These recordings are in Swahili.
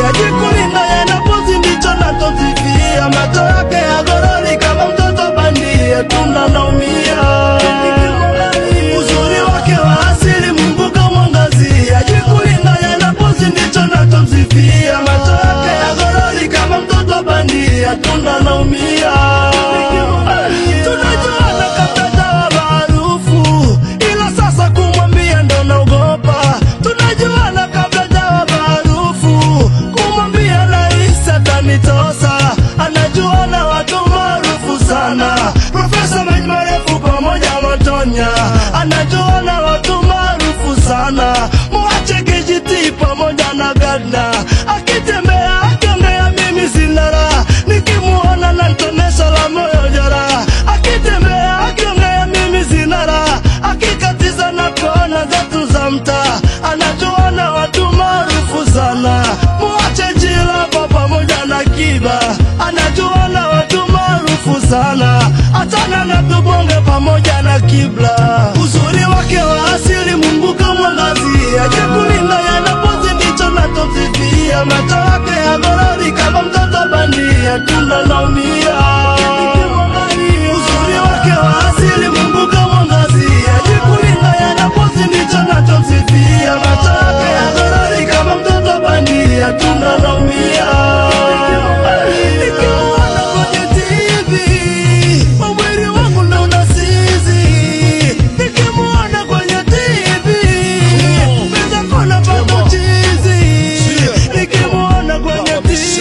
mwangazia, jikulinda yanapozi ndicho natosifia, macho yake ya gorori kama mtoto bandia, tunda naumia uzuri wake wa asili Mungu kamwangazia, jikulinda yanapozi ndicho natomsifia, macho yake ya gorori kama mtoto bandia, tunda naumia tunajuana kabla jawa maarufu, ila sasa kumwambia ndo naogopa. Tunajuana kabla jawa maarufu, kumwambia rahisi atanitosa. Anajuana watu maarufu sana, Profesa Maji Marefu pamoja Matonya. Anajuana watu maarufu sana, mwache kijiti pamoja na Gadna. Akitembea akiongea mimi sina raha, nikimuona nantonesha la moyo jeraha. Akitembea akiongea mimi sina raha, akikatiza na kona zetu za mtaa. Anajuana watu maarufu sana, mwache Jilava pamoja na Kiba. Anajuana watu maarufu sana, achana na Tubonge pamoja na Kibla. Uzuri wake wa asili Mungu kamwangazia, jekulinda yanapozi ndicho natosifia, macho yake ya gorori kama mtoto bandia, tunda naumia. Uzuri wake wa asili Mungu kamwangazia, jekulinda yanapozi ndicho natosifia, macho yake ya gorori kama mtoto bandia, tunda naumia. Nikimuona kwenye TV, mwili wangu ndo unasizi. Nikimuona kwenye TV, meza kona papo chizi. Nikimuona kwenye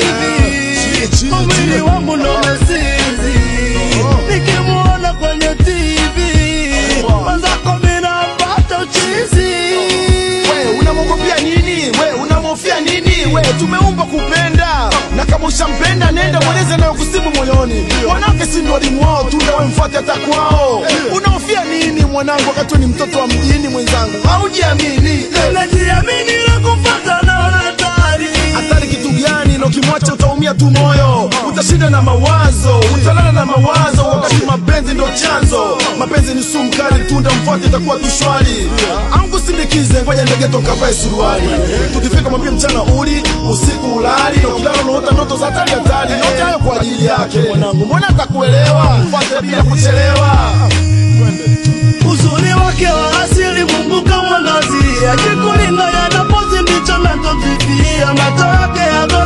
TV, mwili wangu ndo unasizi. Nikimuona kwenye TV, mwenzako mimi napata uchizi. We unamwogopia nini? We unamhofia nini? We tumeumbwa kupenda, na kama ushampenda nenda mweleze nayo kusibu moyoni. Wanawake si ndio walimu wao, tunda we mfuate hata kwao. Unahofia nini mwanangu, wakati wewe ni mtoto wa mjini mwenzangu? Haujiamini Najiamini na kufuata naona hatari. hatari kitu gani? Na ukimwacha utaumia tu moyo, utashinda na mawazo, utalala na mawazo, wakati mapenzi ndo chanzo. Mapenzi ni sumu kali, tunda mfuate, itakuwa tu shwari. Angu sindikize, ngoja ndege tokavae suruali. Tukifika mwambie mchana uli, usiku ulali, na ukilala unaota ndoto za hatari hatari. Yote hayo kwa ajili yake mwanangu, mbona atakuelewa? Mfuate bila kuchelewa. Uzuri wake wa asili Mungu kamwangazia, jikulinda yanapozi ndicho natosifia, macho yake ya